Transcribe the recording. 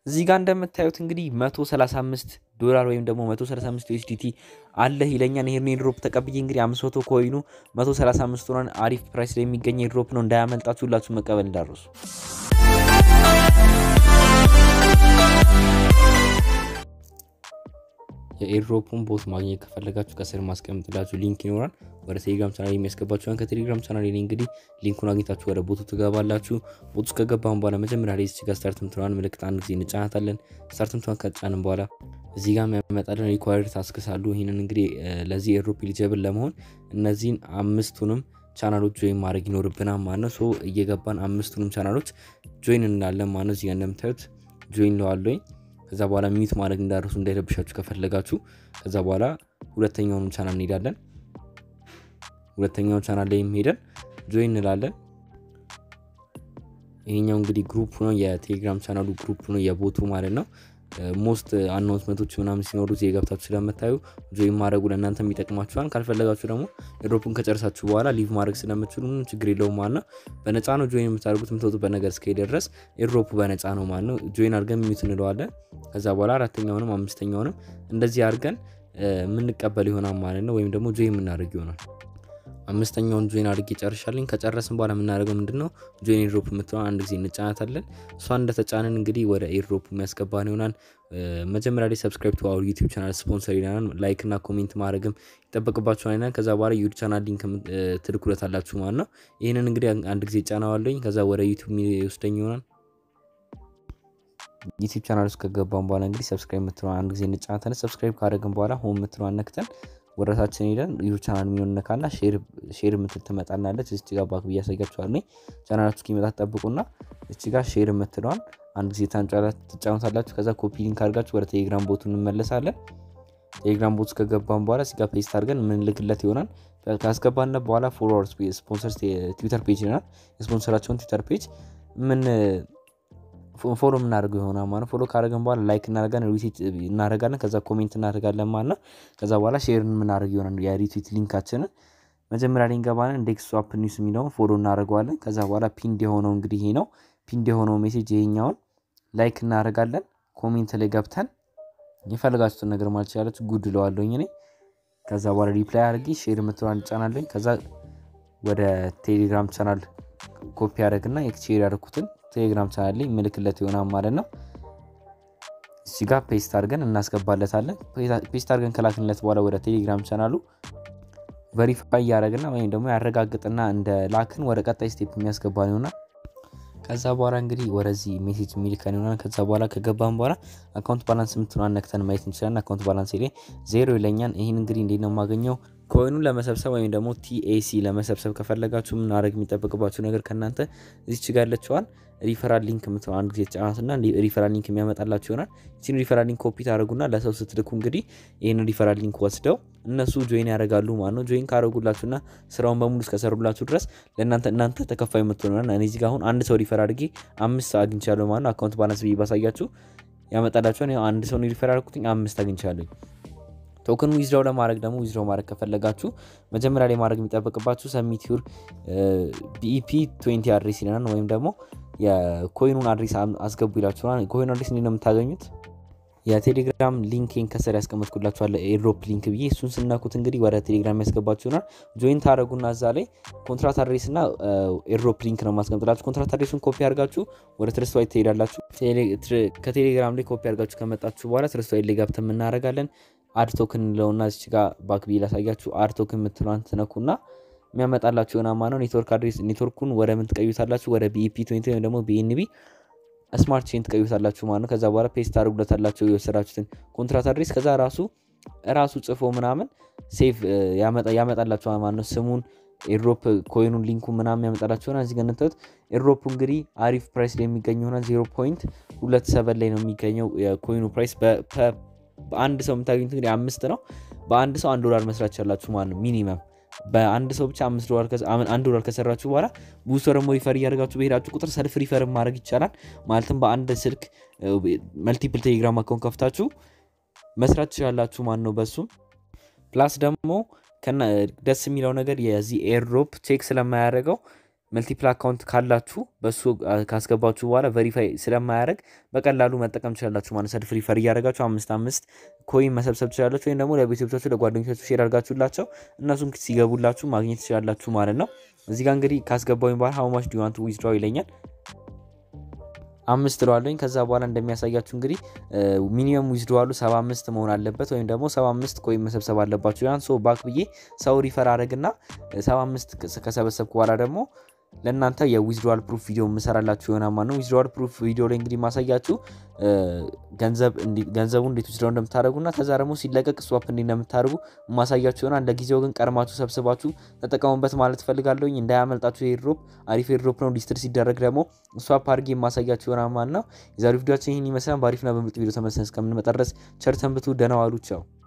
እዚህ ጋር እንደምታዩት እንግዲህ 135 ዶላር ወይም ደግሞ 135 ዩኤስዲቲ አለ ይለኛል። ይሄን ኤርድሮፕ ተቀብዬ እንግዲህ 500 ኮይኑ 135 ሆኗን አሪፍ ፕራይስ ላይ የሚገኝ ኤርድሮፕ ነው። እንዳያመልጣችሁ ሁላችሁ መቀበል እንዳረሱ። የኤርድሮፑን ቦት ማግኘት ከፈለጋችሁ ከስር ማስቀምጥላችሁ ሊንክ ይኖራል። ወደ ቴሌግራም ቻናል የሚያስገባችኋን ከቴሌግራም ቻናል ላይ እንግዲህ ሊንኩን አግኝታችሁ ወደ ቦቱ ትገባላችሁ። ቦቱ ውስጥ ከገባን በኋላ መጀመሪያ ላይ እዚህ ጋር ስታርት ምትለዋን ምልክት አንድ ጊዜ እንጫናታለን። ስታርት ምትለዋን ከጫንን በኋላ እዚህ ጋር የሚያመጣልን ሪኳየርድ ታስክስ አሉ። ይህንን እንግዲህ ለዚህ ኤርድሮፕ ኤሊጀብል ለመሆን እነዚህን አምስቱንም ቻናሎች ጆይን ማድረግ ይኖርብናል ማለት ነው። ሶ እየገባን አምስቱንም ቻናሎች ጆይን እንላለን ማለት ነው። እዚህ ጋር እንደምታዩት ጆይን ለዋለኝ ከዛ በኋላ ሚዩት ማድረግ እንዳደረሱ እንዳይረብሻችሁ ከፈለጋችሁ። ከዛ በኋላ ሁለተኛውንም ቻናል እንሄዳለን። ሁለተኛውን ቻናል ላይ ሄደን ጆይን እንላለን። ይሄኛው እንግዲህ ግሩፕ ነው፣ የቴሌግራም ቻናሉ ግሩፕ ነው፣ የቦቱ ማለት ነው። ሞስት አናውንስመንቶች ምናምን ሲኖሩ እዚህ ገብታችሁ ስለምታዩ ጆይን ማድረጉ ለእናንተ ይጠቅማችኋል። ካልፈለጋችሁ ደግሞ ኤርድሮፑን ከጨረሳችሁ በኋላ ሊቭ ማድረግ ስለምችሉ ችግር የለውም ማለት ነው። በነፃ ነው ጆይን የምታደርጉት የምትወጡበት ነገር እስከሄደ ድረስ ኤርድሮፑ በነፃ ነው ማለት ነው። ጆይን አድርገን ሚዩት እንለዋለን። ከዛ በኋላ አራተኛውንም አምስተኛውንም እንደዚህ አድርገን የምንቀበል ይሆናል ማለት ነው። ወይም ደግሞ ጆይን የምናደርግ ይሆናል። አምስተኛውን ጆይን አድርጌ ጨርሻለኝ። ከጨረስን በኋላ የምናደርገው ምንድን ነው? ጆይን ኤርድሮፕ የምትለውን አንድ ጊዜ እንጫናታለን። እሷን እንደተጫንን እንግዲህ ወደ ኤርድሮፕ የሚያስገባን ይሆናል። መጀመሪያ ላይ ሰብስክራይብ ቱ አወር ዩቲዩብ ቻናል ስፖንሰር ይለናል። ላይክ እና ኮሜንት ማድረግም ይጠበቅባችኋል ይለናል። ከዛ በኋላ ዩቲዩብ ቻናል ሊንክ ትልኩለት አላችሁ ማለት ነው። ይህንን እንግዲህ አንድ ጊዜ ጫናዋለኝ። ከዛ ወደ ዩቲዩብ የሚወስደኝ ይሆናል። ዩቲዩብ ቻናል ውስጥ ከገባን በኋላ እንግዲህ ሰብስክራይብ የምትለውን አንድ ጊዜ እንጫናታለን። ሰብስክራይብ ካደረግን በኋላ ሆም የምትለውን ነክተን ወረታችን ሄደን ዩቱብ ቻናል የሚሆን ነካና ሼር የምትል ትመጣናለች። እዚህ ጋር ባክ ብያሳያችኋለሁ። ቻናላችሁ እስኪመጣ ጠብቁና እቺ ጋር ሼር የምትለዋን አንድ ጊዜ ትጫኑታላችሁ። ከዛ ኮፒ ሊንክ አድርጋችሁ ወደ ቴሌግራም ቦቱ እንመለሳለን። ቴሌግራም ቦቱ ከገባን በኋላ እዚህ ጋር ፔስት አድርገን የምንልክለት ይሆናል። ካስገባን በኋላ ፎሎወር ስፖንሰር ትዊተር ፔጅ ይሆናል። የስፖንሰራቸውን ትዊተር ፔጅ ምን ፎሎ የምናደርገው ይሆናል ማለት ፎሎ ካደረገን በኋላ ላይክ እናደርጋለን፣ ሪትዊት እናደርጋለን፣ ከዛ ኮሜንት እናደርጋለን ማለት ነው። ከዛ በኋላ ሼር የምናደርግ ይሆናል የሪትዊት ሊንካችንን መጀመሪያ ላይ እንገባለን። ኢንዴክስ ስዋፕ ኒውስ የሚለውን ፎሎ እናደርገዋለን። ከዛ በኋላ ፒንድ የሆነው እንግዲህ ይሄ ነው። ፒንድ የሆነው ሜሴጅ ይሄኛውን ላይክ እናደርጋለን። ኮሜንት ላይ ገብተን የፈለጋችሁትን ነገር ማለት ይችላለች። ጉድ ለዋለኝ እኔ ከዛ በኋላ ሪፕላይ አድርጌ ሼር የምትለዋን እንጫናለኝ። ከዛ ወደ ቴሌግራም ቻናል ኮፒ ያደረግና ሼር ያደርኩትን ቴሌግራም ቻናል ላይ ምልክለት ይሆናል ማለት ነው። እዚህ ጋር ፔስት አድርገን እናስገባለታለን። ፔስት አድርገን ከላክንለት በኋላ ወደ ቴሌግራም ቻናሉ ቨሪፋይ እያደረግና ወይም ደግሞ ያረጋግጥና እንደ ላክን ወደ ቀጣይ ስቴፕ የሚያስገባን ይሆናል። ከዛ በኋላ እንግዲህ ወደዚህ ሜሴጅ የሚልከን ይሆናል። ከዛ በኋላ ከገባን በኋላ አካውንት ባላንስ የምትለዋን ነክተን ማየት እንችላለን። አካውንት ባላንስ ላይ ዜሮ ይለኛል። ይህን እንግዲህ እንዴት ነው የማገኘው? ኮይኑን ለመሰብሰብ ወይም ደግሞ ቲኤሲ ለመሰብሰብ ከፈለጋችሁ ምናደረግ የሚጠበቅባችሁ ነገር ከእናንተ እዚች ጋር ያለችዋል ሪፈራል ሊንክ የምትለው አንድ ጊዜ ጫናትና ሪፈራል ሊንክ የሚያመጣላችሁ ይሆናል። ይህን ሪፈራል ሊንክ ኮፒ ታደረጉና ለሰው ስትልኩ እንግዲህ ይህን ሪፈራል ሊንክ ወስደው እነሱ ጆይን ያደርጋሉ ማለት ነው። ጆይን ካደረጉላችሁና ስራውን በሙሉ እስከሰሩላችሁ ድረስ ለእናንተ እናንተ ተከፋይ የምትሆኑና እኔ እዚህ ጋር አሁን አንድ ሰው ሪፈር አድርጌ አምስት አግኝቻለሁ ማለት ነው። አካውንት ባላንስ ብዬ ባሳያችሁ ያመጣላችኋል። አንድ ሰው ሪፈር አድርጉትኝ አምስት አግኝቻለሁ። ቶክን ዊዝድራው ለማድረግ ደግሞ ዊዝድራው ማድረግ ከፈለጋችሁ መጀመሪያ ላይ ማድረግ የሚጠበቅባችሁ ሰሚት ዩር ቢኢፒ ትዌንቲ አድሬስ ይለናል። ወይም ደግሞ የኮይኑን አድሬስ አስገቡ ይላችኋል። ኮይኑ አድሬስ እንዴት ነው የምታገኙት? የቴሌግራም ሊንክን ከስር ያስቀመጥኩላችኋል ኤርድሮፕ ሊንክ ብዬ እሱን ስናኩት እንግዲህ ወደ ቴሌግራም ያስገባችሁ ይሆናል። ጆይን ታደረጉና እዛ ላይ ኮንትራት አድሬስ እና ኤርድሮፕ ሊንክ ነው ማስቀምጥላችሁ። ኮንትራት አድሬሱን ኮፒ አድርጋችሁ ወደ ትረስት ትሄዳላችሁ። ከቴሌግራም ላይ ኮፒ አድርጋችሁ ከመጣችሁ በኋላ ትረስት ላይ ገብተን የምናደርጋለን አድ ቶክን ለውና እዚች ጋር ባክ ብዬ ላሳያችሁ። አድ ቶክን የምትለዋን ትነኩና የሚያመጣላችሁ የሆነ ማ ነው ኔትወርክ አድሬስ ኔትወርኩን ወደ ምን ትቀዩታላችሁ? ወደ ቢኢፒ ትዌንቲ ወይም ደግሞ ቢኤንቢ ስማርት ቼን ትቀዩታላችሁ ማለት ነው። ከዛ በኋላ ፔስት አድርጉለታላችሁ የወሰዳችሁትን ኮንትራት አድሬስ ከዛ ራሱ ራሱ ጽፎ ምናምን ሴቭ ያመጣላችሁ ማለት ነው። ስሙን ኤርድሮፕ ኮይኑን ሊንኩ ምናምን ያመጣላችሁ ሆና እዚህ ጋር እንደምታዩት ኤርድሮፕ እንግዲህ አሪፍ ፕራይስ ላይ የሚገኝ ሆና ዜሮ ፖይንት ሁለት ሰበን ላይ ነው የሚገኘው የኮይኑ ፕራይስ በአንድ ሰው የምታገኙት እንግዲህ አምስት ነው። በአንድ ሰው አንድ ዶላር መስራት ቻላችሁ ማለት ነው ሚኒመም በአንድ ሰው ብቻ አምስት ዶላር አንድ ዶላር ከሰራችሁ በኋላ ብዙ ሰው ደግሞ ሪፈር እያደርጋችሁ በሄዳችሁ ቁጥር ሰልፍ ሪፈር ማድረግ ይቻላል። ማለትም በአንድ ስልክ መልቲፕል ቴሌግራም አካውንት ከፍታችሁ መስራት ትችላላችሁ ማለት ነው። በሱም ፕላስ ደግሞ ደስ የሚለው ነገር የዚህ ኤርድሮፕ ቼክ ስለማያደርገው መልቲፕል አካውንት ካላችሁ በሱ ካስገባችሁ በኋላ ቨሪፋይ ስለማያደርግ በቀላሉ መጠቀም ትችላላችሁ ማለት ሰልፍ ሪፈር እያደረጋችሁ አምስት አምስት ኮይን መሰብሰብ ትችላላችሁ። ወይም ደግሞ ለቤተሰቦቻችሁ ለጓደኞቻችሁ ሼር አድርጋችሁላቸው እነሱም ሲገቡላችሁ ማግኘት ትችላላችሁ ማለት ነው። እዚህ ጋር እንግዲህ ካስገባኝ በኋላ ሀው ማች ዱ ዋንት ዊዝድራው ይለኛል። አምስት ለዋለኝ ከዛ በኋላ እንደሚያሳያችሁ እንግዲህ ሚኒመም ዊዝድዋሉ ሰባ አምስት መሆን አለበት ወይም ደግሞ ሰባ አምስት ኮይን መሰብሰብ አለባችሁ። ያን ሶ ባክ ብዬ ሰው ሪፈር አድረግና ሰባ አምስት ከሰበሰብኩ በኋላ ደግሞ ለእናንተ የዊዝድዋል ፕሩፍ ቪዲዮ የምሰራላችሁ የሆነ ማ ነው። ዊዝድዋል ፕሩፍ ቪዲዮ ላይ እንግዲህ ማሳያችሁ ገንዘቡ እንዴት ዊዝድራው እንደምታደርጉና ከዛ ደግሞ ሲለቀቅ ስዋፕ እንዴት እንደምታደርጉ ማሳያችሁ ይሆናል። ለጊዜው ግን ቀድማችሁ ሰብስባችሁ ተጠቀሙበት ማለት ፈልጋለሁኝ። እንዳያመልጣችሁ ኤርድሮፕ አሪፍ ኤርድሮፕ ነው። ዲስትር ሲደረግ ደግሞ ስዋፕ አድርጌ የማሳያችሁ ይሆናል ማለት ነው። የዛሬው ቪዲዮችን ይህን ይመስላል። በአሪፍና በምርጥ ቪዲዮ ተመልሰን እስከምንመጣ ድረስ ቸር ሰንብቱ። ደህና ዋሉ። ቻው